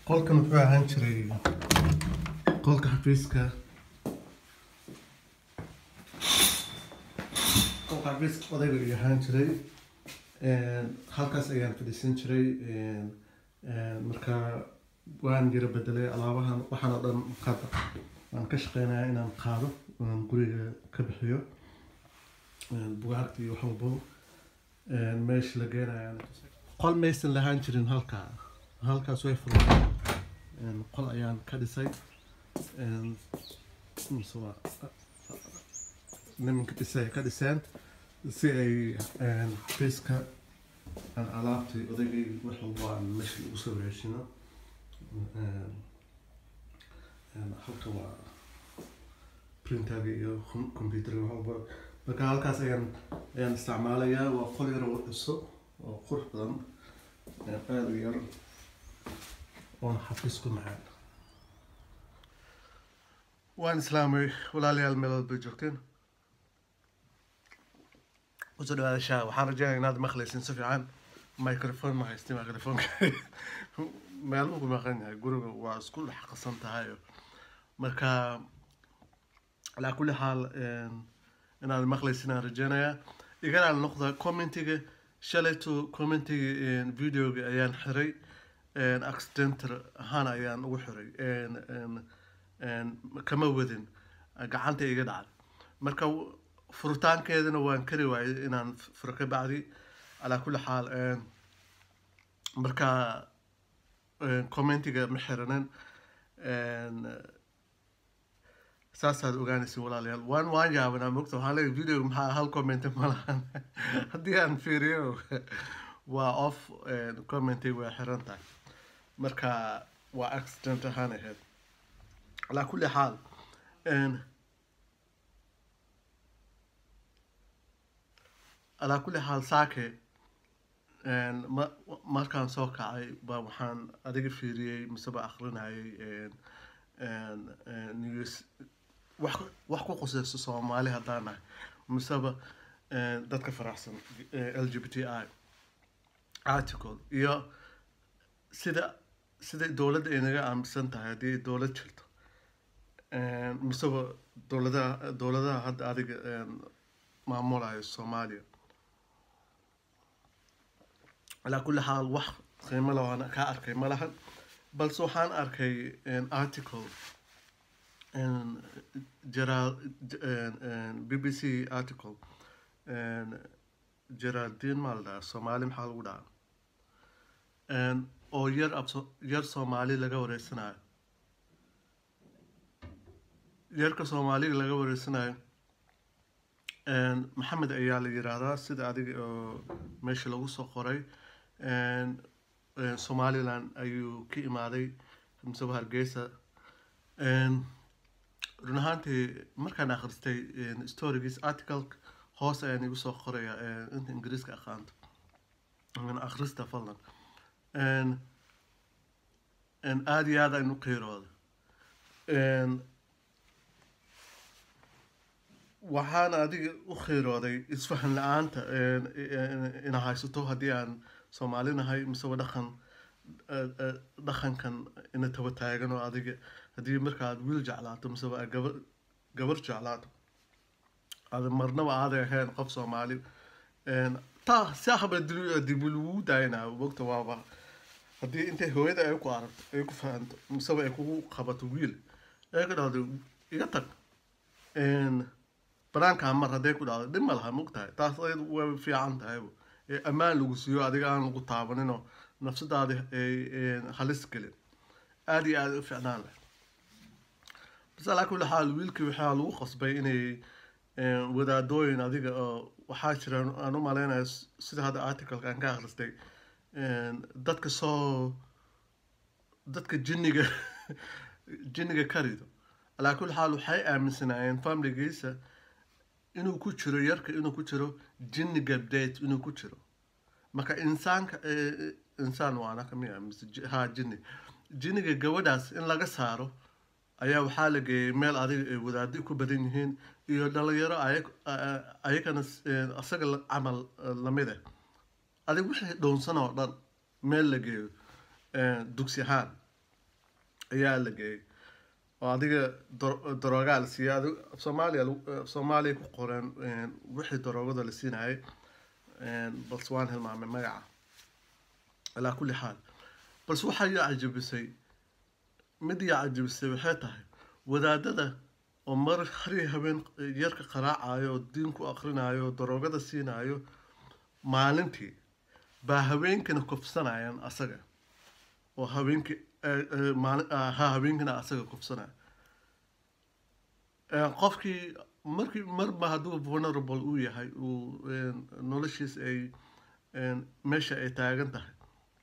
qolkan wuxuu ahaan jiray qolka xafiiska qolka xafiiska odayga ayuu ahaan jiray halkaas ayaan fadhiisan jiray marka waan jira bedelay alaabahan waxaan oo dhan qaada waan ka shaqeynaya inaan qaado inaan guriga ka bixiyo bugaagta iyo wax walbo meesha la geenaya qol maysan lahaan jirin halkaa halkaas way furmeen qol ayaan ka dhisay mise waa nimanka dhisay ka dhiseen si ay xafiiska aan alaabtay odaygay wax walbo aan meesha ugu soo heshino halka waa printerga iyo computerga wax walbo marka halkaas ayaan ayaan isticmaalayaa waa qol yar oo dhiso oo qurux badan aada u yar oona xafiis ku macaan waan islaamay walaalayaal meelood bay joogteen usoo dhawaada shaa waxaan rajeynaya inaad maqlaysin si fiican microphone ma haysti microphoneka meel ugu maqan yahay guriga waa isku dhex qasan tahay marka calaa kulli xaal inaad maqlaysin aan rajeynayaa igana noqda commentiga shalayto commentiga videoga ayaan xiray accidental ahaan ayaan ugu xiray kama wadin gacanta iga dhacday marka furitaankeedana waan kari waayay inaan furo ka bacdi calaa kulli xaal marka commentiga ma xiranin saasaad ogaanaysa walaalayaal waan waan yaabanaa mogta waxaan leeyahay videoga maxaa hal comment ma lahan haddii aan fiiriyo waa off commentiga waa xiran tahay marka waa accident ahaan ahayd calaa kulli xaal calaa kulli xaal saake markaan soo kacay ba waxaan adiga fiiriyey miseba akrinayay news wax wax ku qusayso soomaali haddaan nahay miseba dadka faraxsan l g b t i article iyo sida sida dowladda ay naga aaminsan tahay haddii dowlad jirto miseba dowladaha dowladaha hadda adiga maamulayo soomaaliya calaa kulli xaal wax qiimo le waan kaa arkay ma lahan balse waxaan arkay article gerald b b c article geraldine maa la dhahaa soomaali maxaa lagu dhahaa oo yar ab yar soomaali laga wareysanayo yarka soomaaliga laga wareysanayo maxamed ayaa la yiraahdaa sida adiga oo meesha lagu soo qoray somaliland ayuu ka imaaday miseba hargeysa run ahaantii markaan akhristay storygiis article hoos ayaan igu soo qoraya inta ingiriiska aqaanto akhrista fadlan aada iyo aada aynu qiirooda waxaan adiga u khiirooday isfahan la-aanta ina haysato haddii aan soomaali nahay miseba dhaqan dhaqankan ina taba taagan oo adiga haddii marka aad wiil jeclaato miseba aad gabar gabar jeclaato aad marnaba aaday ahayn qof soomaali taa saxba dib lagu daayinaa mogta waaba haddii intay hooyada ay ku aragto ay ku fahanto miseba ay kugu qabato wiil ay ka dhahdo iga tag banaankaa mar hadday ku dhacdo dhib ma laha mogtahay taas ayadu way fiican tahay ammaan lagu siiyo adiga aan lagu taabaninoo nafsadaada ay halis gelin aada iyo aada u ficnaan leh bas alaa kulli xaal wiilkii waxaa lagu qasbay inay wadaadooyin adiga oo waxaa jira aan u maleynayo sida hadda articleka aan ka akhristay dadka soo dadka jinniga jinniga karido alaa kulli xaal waxay aaminsanaayeen familigiisa inuu ku jiro yarka inuu ku jiro jinni gabdeed inuu ku jiro marka insaanka insaan waana kamiya mise ha jinni jinniga gabadhaas in laga saaro ayaa waxaa la geeyay meel adiga ay wadaadi ku badan yihiin iyo dhalinyaro ayagana asaga camal lamid ah adig wixii dhownsan oo dhan meel la geeyo dugsi ahaan ayaa la geeyey oo adiga daroogaa la siiyay adi soomaaliya soomaaliya ku qoreen wixii daroogada la siinayay balse waan hilmaamay magaca alaa kulli xaal balse waxaa ii cajabisay mid ii cajabisay waxay tahay wadaadada oo mar hari habeen yarka qaraacayo oo diin ku akrinayo oo daroogada siinayo maalintii baa habeenkina kufsanayaan asaga oo habeenkii ha habeenkina asaga kufsanaya qofkii markii marba hadduu vulnerable uu yahay uu noloshiis ay meesha ay taagan tahay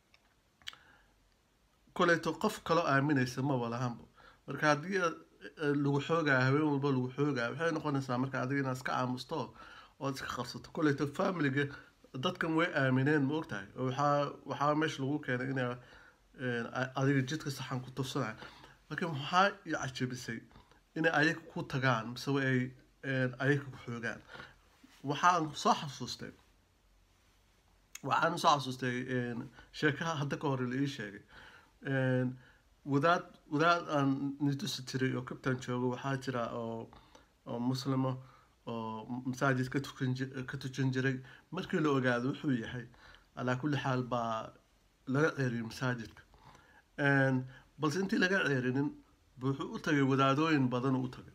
koleyto qof kaloo aaminaysa maba lahanba marka haddii lagu xoogaya habeen walba lagu xoogaya waxay noqonaysaa marka adiga inaad iska aamusto ood iska qarsato koleyto familiga dadkan way aamineen ma ogtahay oo waxaa waxaa meesha lagu keenay ina adiga jidka saxan ku tufsanaya laakiin waxaa i cajabisay inay ayaga ku tagaan mise ay ayaga ku xoogaan waxaan soo xasuustay waxaan soo xasuustay sheekaha hadda ka hore la ii sheegay wadaad wadaad aan nitusi jiray oo kabtan joogo waxaa jira oo oo muslimo oo masaajid ka tukan ka tukan jiray markii la ogaado wuxuu yahay alaa kulli xaal baa laga ceeriyay masaajidka balse intii laga ceerinin wuxuu u tagay wadaadooyin badan u tagay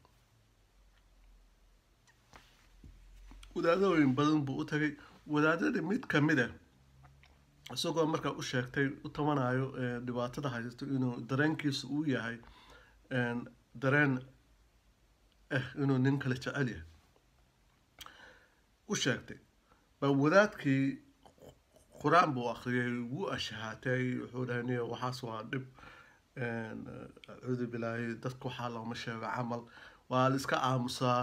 wadaadooyin badan buu u tagay wadaadadii mid kamid a isagoo markaa u sheegtay u tabanayo dhibaatada haysato inuu dareenkiisa uu yahay dareen ah inuu nin kale jecel yahay u sheegtay baa wadaadkii qur-aan buu akriyay wuu ashahaatay wuxuu dhahay niyo waxaas waa dhib acuudu bilaahi dadka waxaa looma sheego camal waa la iska aamusaa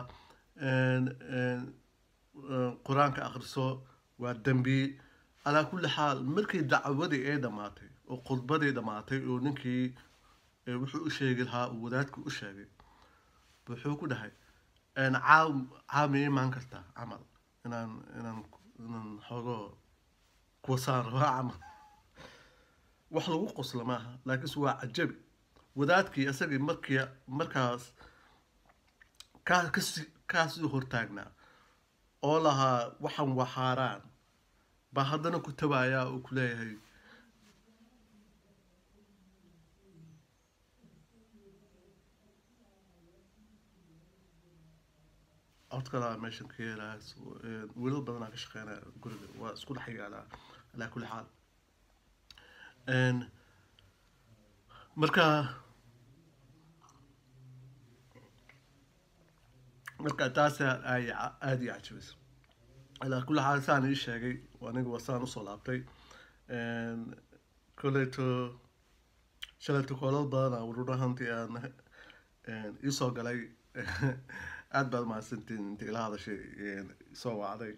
qur-aanka akriso waa dembi calaa kulli xaal markii dacwadii ay dhamaatay oo khudbadii dhamaatay oo ninkii wuxuu u sheegi lahaa uu wadaadkii u sheegay wuxuu ku dhahay caaw caaw ma imaan kartaa camal inaan inaan inaan xoogo kuwasaan rabaa camal wax lagu qosla maaha laakiinse waa cajabi wadaadkii isagii markii markaas kaa kasi kaasii hortaagnaa oo lahaa waxan waa xaaraan baa haddana ku tabayaa uu ku leeyahay codkalaa meeshan ka yeelaa wiilal badanaa ka shaqeynaya guriga waa isku dhex yaalaa alaa kulli xaal marka marka taas ay aada ii cajabisa alaa kulli xaal saan ii sheegay aniga waa saan usoo laabtay koleyto shalayto koolal badana run ahaantii aan iisoo galay aada baad mahadsantiin inta ila hadashay soo wacday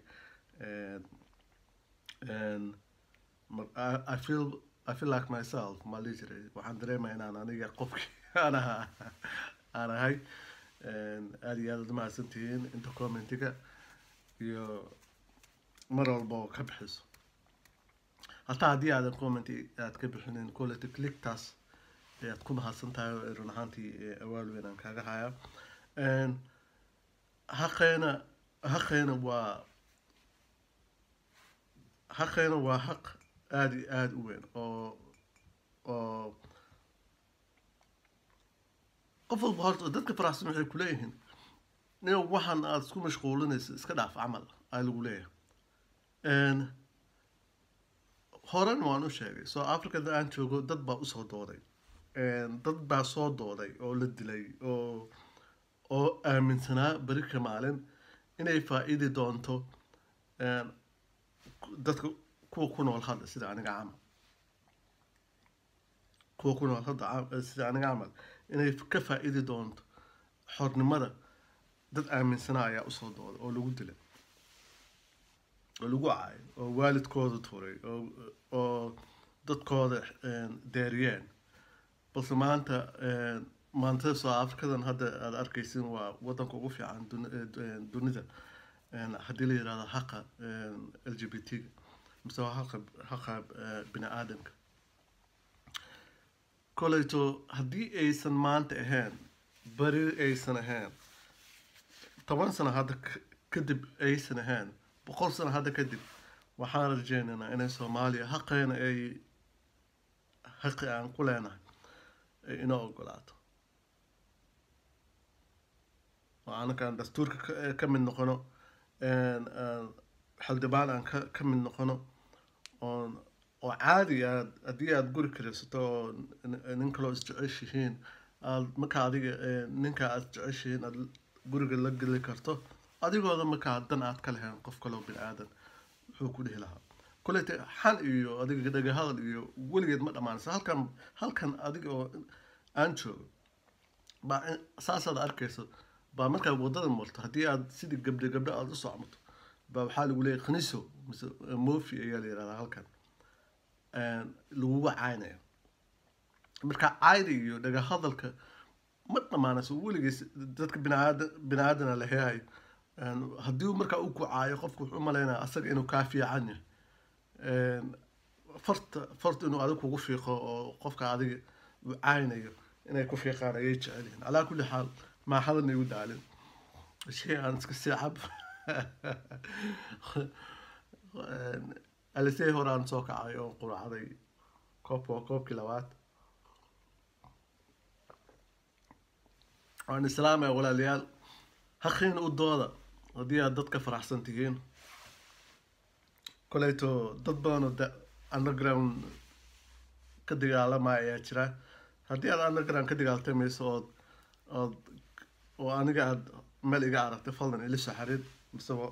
I feel I feel like myself ma lihi jiray waxaan dareemaya inaan aniga qofkii aan ahaa aan ahay aada iyo aad ad mahadsantihiin inta commentiga iyo mar walba oo ka bixiso hataa haddii aadan commenti aad ka bixinin quality clicktaas ayaad ku mahadsan tahay run ahaantii awaal weyn aan kaaga hayaa haqeena haqeena waa haqeena waa haq aada iyo aada u weyn oo oo qof walba horta dadka faraxsan waxay kuleeyihiin nin waxaan aada isku mashquulinaysa iska dhaaf camal aa lagu leeyahay horan waan u sheegay soo africada aan joogo dad baa usoo dooday dad baa soo dooday oo la dilay oo oo aaminsanaa beri ka maalin inay faa-iidi doonto dadka kuwa ku nool hadda sida aniga camal kuwa ku nool hadda sida aniga camal inay ka faa-iidi doonto xornimada dad aaminsanaa ayaa usoo dooday oo lagu dilay oo lagu caayo oo waalidkooda turay oo oo dadkooda deeriyeen balse maanta maanta soo afrikadan hadda aada arkaysin waa wadanka ugu fiican dunida haddii la yirahdo haqa l g b t-ga mise waa haqa haqa bini aadamka koleyto haddii aysan maanta ahayn beri aysan ahayn toban sano hadda k- kadib aysan ahayn boqol sano hadda kadib waxaan rajeynaynaa inay soomaaliya xaqeena ay xaqi aan ku leenahay ay inoo ogolaato oo anakaan dastuurka ka- ka mid noqono een, een, xildhibaan aan ka ka mid noqono oon oo caadi aad haddii aad guri karaysato oo nin- nin kaloo isjeceshihiin aad marka adiga ee, ninka aad jeceshihiin aad guriga la geli karto adigooda markaa dan aad ka lahayn qof kaloo bini aadan wuxuu ku dhihi lahaa kolete xan iyo adiga dhagahadal iyo weligeed ma dhammaanaysa halkan halkan adiga oo aan joogo baa in- saasaad arkayso baa markaad wadada marto haddii aad sidii gabdhe gabdho aad u socmato baa waxaa lagu leeyahay khaniso mise mofi ayaa la yihahdaa halkan een, laguga caynaya marka cayda iyo dhagahadalka ma dhammaanayso weligiis dadka biniaadan biniaadana la heehay Een, haddii uu markaa uu ku caayo qofku wuxuu u malaynaya asaga inuu kaa fiican yahay Een, farta farta inuu adiga kugu fiiqo oo qofka adiga uu caynayo inay ku fiiqaan ayay jecel yihiin calaa kulli xaal maa hadan igu daalin shay aan iska sii cab Een, alisey hore aan soo kacay oo quracday koobka waa koobkii labaad waan islaamaya walaalayaal haqiina u dooda haddii aad dadka faraxsan tihiin koleyto dad badan oo da- underground ka dagaalamaya ayaa jira haddii aad underground ka dagaaltamayso ood ood oo aniga aad meel iga aragtay fadlan ila soo xariir misebo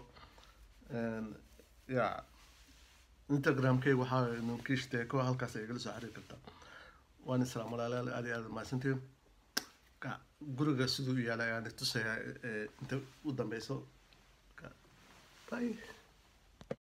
ya instagramkayga waxaa nunkiishteeko halkaas ay igala soo xariir kartaa waan islaam walaalayaal aad iyo aad mahadsantihiin Ka- guriga siduu u yaalay ayaan tusaya inta u dambeyso Ka- bye